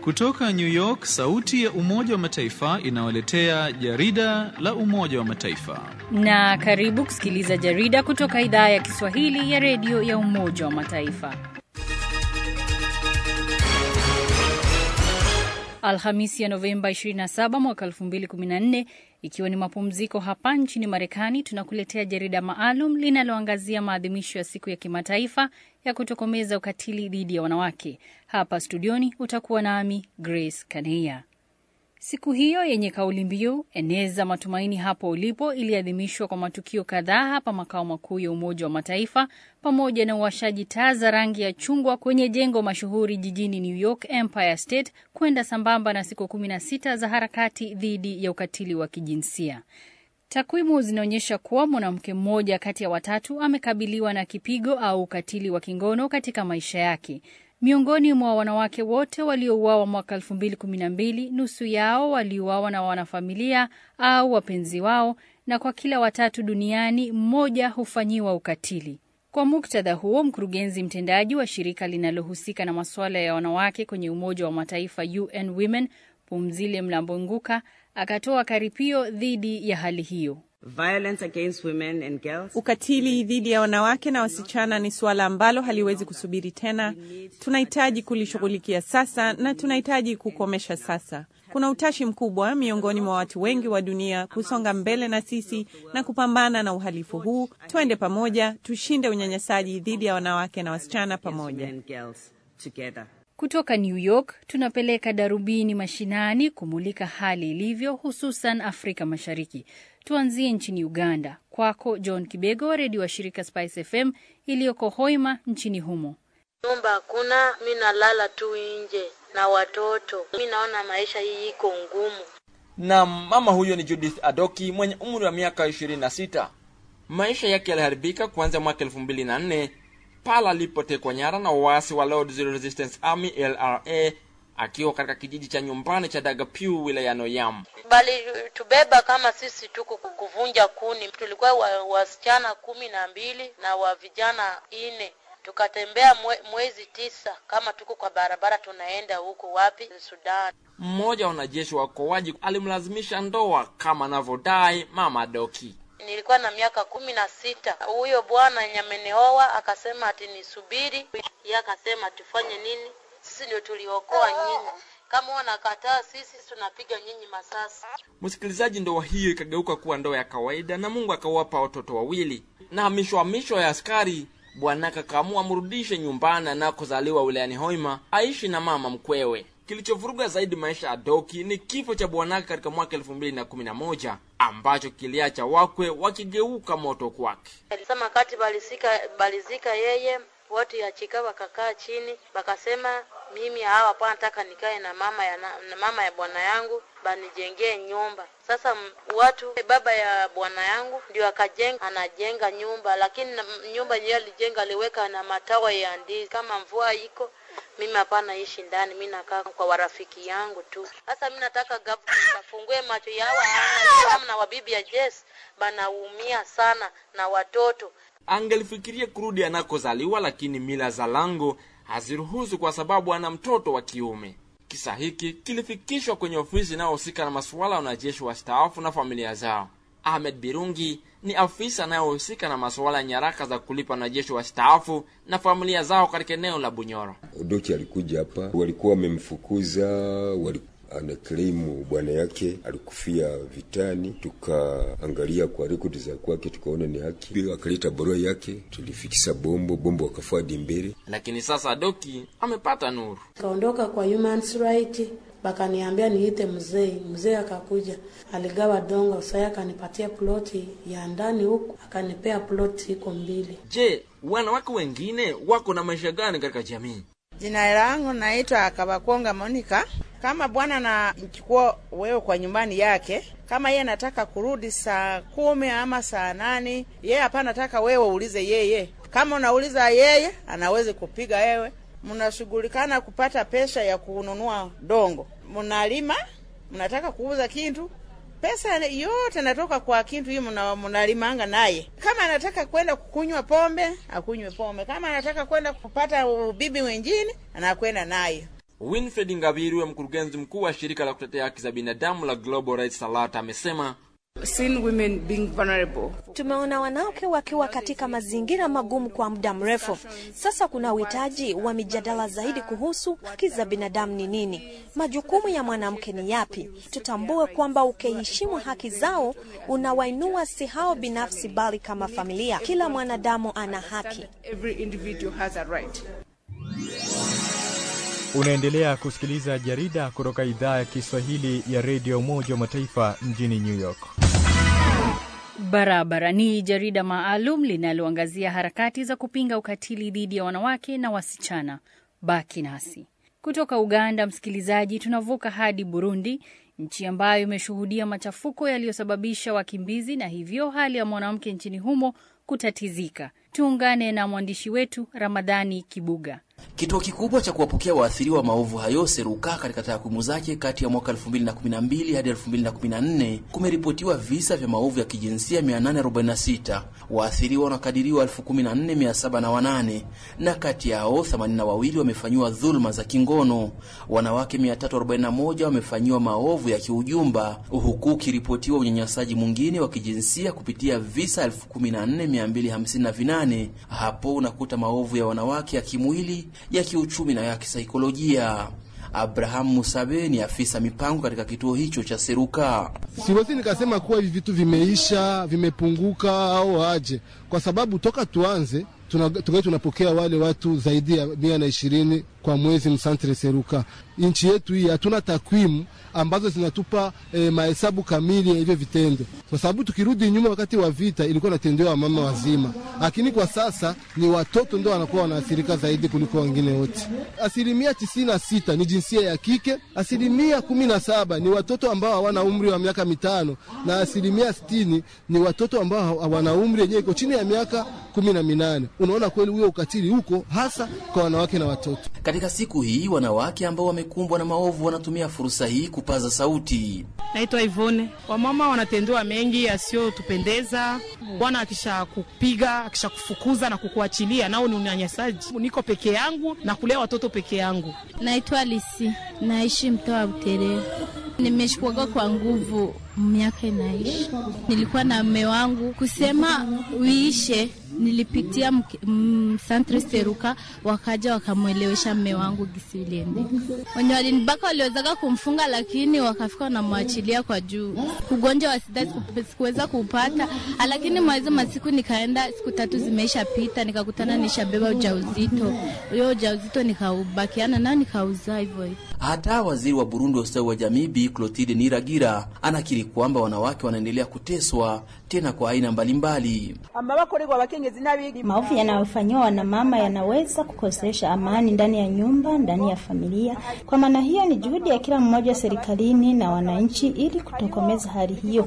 Kutoka New York, sauti ya Umoja wa Mataifa inawaletea jarida la Umoja wa Mataifa. Na karibu kusikiliza jarida kutoka idhaa ya Kiswahili ya redio ya Umoja wa Mataifa. Alhamisi ya Novemba 27 mwaka 2014, ikiwa ni mapumziko hapa nchini Marekani, tunakuletea jarida maalum linaloangazia maadhimisho ya siku ya kimataifa ya kutokomeza ukatili dhidi ya wanawake. Hapa studioni utakuwa nami Grace Kaneia. Siku hiyo yenye kauli mbiu eneza matumaini hapo ulipo iliadhimishwa kwa matukio kadhaa hapa makao makuu ya Umoja wa Mataifa pamoja na uwashaji taa za rangi ya chungwa kwenye jengo mashuhuri jijini New York, Empire State, kwenda sambamba na siku kumi na sita za harakati dhidi ya ukatili wa kijinsia. Takwimu zinaonyesha kuwa mwanamke mmoja kati ya watatu amekabiliwa na kipigo au ukatili wa kingono katika maisha yake. Miongoni mwa wanawake wote waliouawa mwaka 2012, nusu yao waliuawa na wanafamilia au wapenzi wao, na kwa kila watatu duniani mmoja hufanyiwa ukatili. Kwa muktadha huo, mkurugenzi mtendaji wa shirika linalohusika na masuala ya wanawake kwenye Umoja wa Mataifa UN Women, Pumzile Mlambonguka, akatoa karipio dhidi ya hali hiyo. Violence against women and girls. Ukatili dhidi ya wanawake na wasichana ni suala ambalo haliwezi kusubiri tena. Tunahitaji kulishughulikia sasa na tunahitaji kukomesha sasa. Kuna utashi mkubwa miongoni mwa watu wengi wa dunia kusonga mbele na sisi na kupambana na uhalifu huu. Twende pamoja, tushinde unyanyasaji dhidi ya wanawake na wasichana pamoja. Women and girls together. Kutoka New York tunapeleka darubini mashinani kumulika hali ilivyo, hususan Afrika Mashariki. Tuanzie nchini Uganda. Kwako John Kibego wa redio wa shirika Spice FM iliyoko Hoima nchini humo. Nyumba hakuna, mi nalala tu nje na watoto. Mi naona maisha hii iko ngumu. na mama huyo ni Judith Adoki mwenye umri wa miaka 26. Maisha yake yaliharibika kuanzia mwaka 2004 pala alipotekwa nyara na waasi wa Lord Zero Resistance Army LRA akiwa katika kijiji cha nyumbani cha Dagapiu wilayani Oyam. Bali tubeba kama sisi tuko kuvunja kuni. Tulikuwa wa, wasichana kumi na mbili na wa vijana ine tukatembea mwe, mwezi tisa kama tuko kwa barabara tunaenda huko wapi Sudan. Mmoja wa wanajeshi wa uokoaji alimlazimisha ndoa kama anavyodai mama Adoki. Nilikuwa na miaka kumi na sita. Huyo bwana nyameneoa akasema ati nisubiri, yeye akasema tufanye nini? Sisi ndio tuliokoa nyinyi, kama wanakataa sisi tunapiga nyinyi masasi. Msikilizaji, ndoa hiyo ikageuka kuwa ndoa ya kawaida na Mungu akawapa watoto wawili. Na hamisho hamisho ya askari, bwanake akaamua amrudishe nyumbani anakozaliwa wilayani Hoima aishi na mama mkwewe. Kilichovuruga zaidi maisha ya Doki ni kifo cha bwanake katika mwaka elfu mbili na kumi na moja ambacho kiliacha wakwe wakigeuka moto kwake. Alisema kati balizika balizika yeye watu ya chika wakakaa chini wakasema, mimi hawa hapa nataka nikae na mama ya na, na mama ya bwana yangu banijengee nyumba. Sasa m- watu baba ya bwana yangu ndio akajenga, anajenga nyumba, lakini na- nyumba yenyewe alijenga aliweka na matawa ya ndizi. Kama mvua iko mimi hapana ishi ndani, mimi nakaa kwa warafiki yangu tu. Sasa mimi nataka government afungue macho yao, hawana na wabibi ya Jess banaumia sana na watoto Angelifikiria kurudi anakozaliwa, lakini mila za lango haziruhusu kwa sababu ana mtoto wa kiume. Kisa hiki kilifikishwa kwenye ofisi inayohusika na masuala ya wanajeshi wastaafu na familia zao. Ahmed Birungi ni afisa anayehusika na masuala ya nyaraka za kulipa wanajeshi wastaafu na familia zao katika eneo la Bunyoro. Odoki alikuja hapa, walikuwa wamemfukuza, wali ana claim bwana yake alikufia vitani. Tukaangalia kwa rekodi za kwake, tukaona ni haki, Pia akaleta barua yake, tulifikisa bombo bombo, wakafadi mbele. Lakini sasa Doki amepata nuru. Kaondoka kwa human rights, bakaniambia niite mzee. Mzee akakuja, aligawa dongo, sasa akanipatia ploti ya ndani huku, akanipea ploti iko mbili. Je, wanawake wengine wako na maisha gani katika jamii? Jina langu naitwa Kabakonga Monica. Kama bwana anachukua wewe kwa nyumbani yake, kama yeye anataka kurudi saa kumi ama saa nane, yeye hapa anataka wewe uulize yeye. Kama unauliza yeye, anaweza kupiga wewe. Mnashughulikana kupata pesa ya kununua dongo, mnalima, mnataka kuuza kintu pesa yote natoka kwa kintu hiyo mna- mnalimanga naye. Kama anataka kwenda kukunywa pombe akunywe pombe, kama anataka kwenda kupata ubibi wengine anakwenda naye. Winfred Ngabirwe, mkurugenzi mkuu wa shirika la kutetea haki za binadamu la Global Rights Alert, amesema Seen women being vulnerable. Tumeona wanawake wakiwa katika mazingira magumu kwa muda mrefu. Sasa kuna uhitaji wa mijadala zaidi kuhusu haki za binadamu ni nini, majukumu ya mwanamke ni yapi. Tutambue kwamba ukiheshimu haki zao unawainua si hao binafsi, bali kama familia. Kila mwanadamu ana haki. Every individual has a right. Unaendelea kusikiliza jarida kutoka idhaa ya Kiswahili ya redio Umoja wa Mataifa mjini New York. Barabara ni jarida maalum linaloangazia harakati za kupinga ukatili dhidi ya wanawake na wasichana. Baki nasi. Kutoka Uganda, msikilizaji, tunavuka hadi Burundi, nchi ambayo imeshuhudia machafuko yaliyosababisha wakimbizi na hivyo hali ya mwanamke nchini humo kutatizika. Tuungane na mwandishi wetu Ramadhani Kibuga. Kituo kikubwa cha kuwapokea waathiriwa wa maovu hayo Seruka, katika takwimu zake kati ya mwaka 2012 hadi 2014 kumeripotiwa visa vya maovu ya kijinsia 846. Waathiriwa wanakadiriwa 14708 na kati yao 82 wamefanyiwa dhuluma za kingono. Wanawake 341 wamefanyiwa maovu ya kiujumba, huku ukiripotiwa unyanyasaji mwingine wa kijinsia kupitia visa 14258. Hapo unakuta maovu ya wanawake ya kimwili ya kiuchumi na ya kisaikolojia. Abraham Musabe ni afisa mipango katika kituo hicho cha Seruka. Siwezi nikasema kuwa hivi vitu vimeisha, vimepunguka au aje, kwa sababu toka tuanze tungai tunapokea wale watu zaidi ya mia na ishirini kwa mwezi msantre Seruka. Nchi yetu hii hatuna takwimu ambazo zinatupa e, mahesabu kamili ya hivyo vitendo, kwa sababu tukirudi nyuma, wakati wa vita ilikuwa natendewa mama wazima, lakini kwa sasa ni watoto ndio wanakuwa wanaathirika zaidi kuliko wengine wote. Asilimia tisini na sita ni jinsia ya kike, asilimia kumi na saba ni watoto ambao hawana umri wa miaka mitano na asilimia sitini ni watoto ambao hawana umri yenyewe iko chini ya miaka kumi na minane. Unaona kweli huyo ukatili huko hasa kwa wanawake na watoto. Katika siku hii wanawake ambao wamekumbwa na maovu wanatumia fursa hii kupaza sauti. Naitwa Ivone. Wamama wanatendewa mengi yasiyotupendeza. Bwana akisha kupiga akisha kufukuza na kukuachilia, nao ni unyanyasaji. Niko peke yangu na kulea watoto peke yangu. Naitwa Lisi, naishi mtaa wa Buterere. Nimeshikwaga kwa nguvu miaka inaishi. Nilikuwa na mme wangu kusema uishe nilipitia santre Seruka, wakaja wakamwelewesha mme wangu gisi iliende. Wenye walinibaka waliwezaga kumfunga, lakini wakafika wanamwachilia kwa juu. Ugonjwa wa sida sikuweza kupata, lakini mwezi masiku nikaenda, siku tatu zimeisha pita, nikakutana nishabeba ujauzito. Huyo ujauzito nikaubakiana nao nikauzaa hivyo hivyo. Hata waziri wa Burundi wa ustawi wa jamii Bi Clotilde Niragira anakiri kwamba wanawake wanaendelea kuteswa tena kwa aina mbalimbali. Maovu yanayofanyiwa wanamama yanaweza kukosesha amani ndani ya nyumba, ndani ya familia. Kwa maana hiyo, ni juhudi ya kila mmoja serikalini na wananchi ili kutokomeza hali hiyo.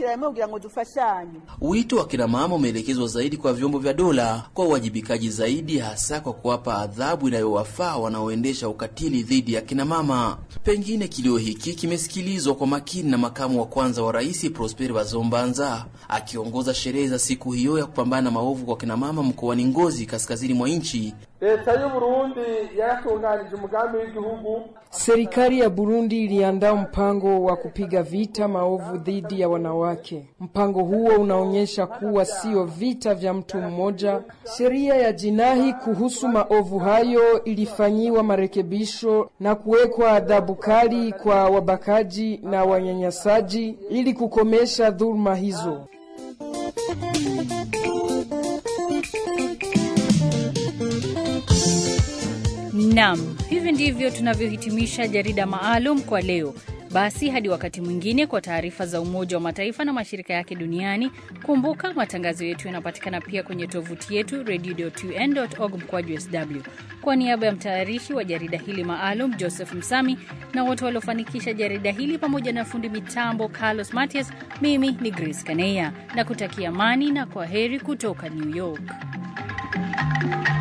Wito wa kina mama umeelekezwa zaidi kwa vyombo vya dola kwa uwajibikaji zaidi, hasa kwa kuwapa adhabu inayowafaa wanaoendesha ukatili dhidi ya kina mama. Pengine kilio hiki kimesikilizwa kwa makini na makamu wa kwanza wa rais Prosper Bazombanza akiongoza sherehe za siku hiyo ya kupambana na maovu kwa kina mama mkoani Ngozi, kaskazini mwa nchi. Leta y'u Burundi yaratunganije umugambi w'igihugu. Serikali ya Burundi iliandaa mpango wa kupiga vita maovu dhidi ya wanawake. Mpango huo unaonyesha kuwa sio vita vya mtu mmoja. Sheria ya jinai kuhusu maovu hayo ilifanyiwa marekebisho na kuwekwa adhabu kali kwa wabakaji na wanyanyasaji ili kukomesha dhuluma hizo. Nam, hivi ndivyo tunavyohitimisha jarida maalum kwa leo. Basi hadi wakati mwingine, kwa taarifa za Umoja wa Mataifa na mashirika yake duniani. Kumbuka matangazo yetu yanapatikana pia kwenye tovuti yetu radio.un.org mkwaju sw. Kwa niaba ya mtayarishi wa jarida hili maalum Joseph Msami na wote waliofanikisha jarida hili pamoja na fundi mitambo Carlos Matias, mimi ni Grace Kaneya na kutakia amani na kwa heri kutoka New York.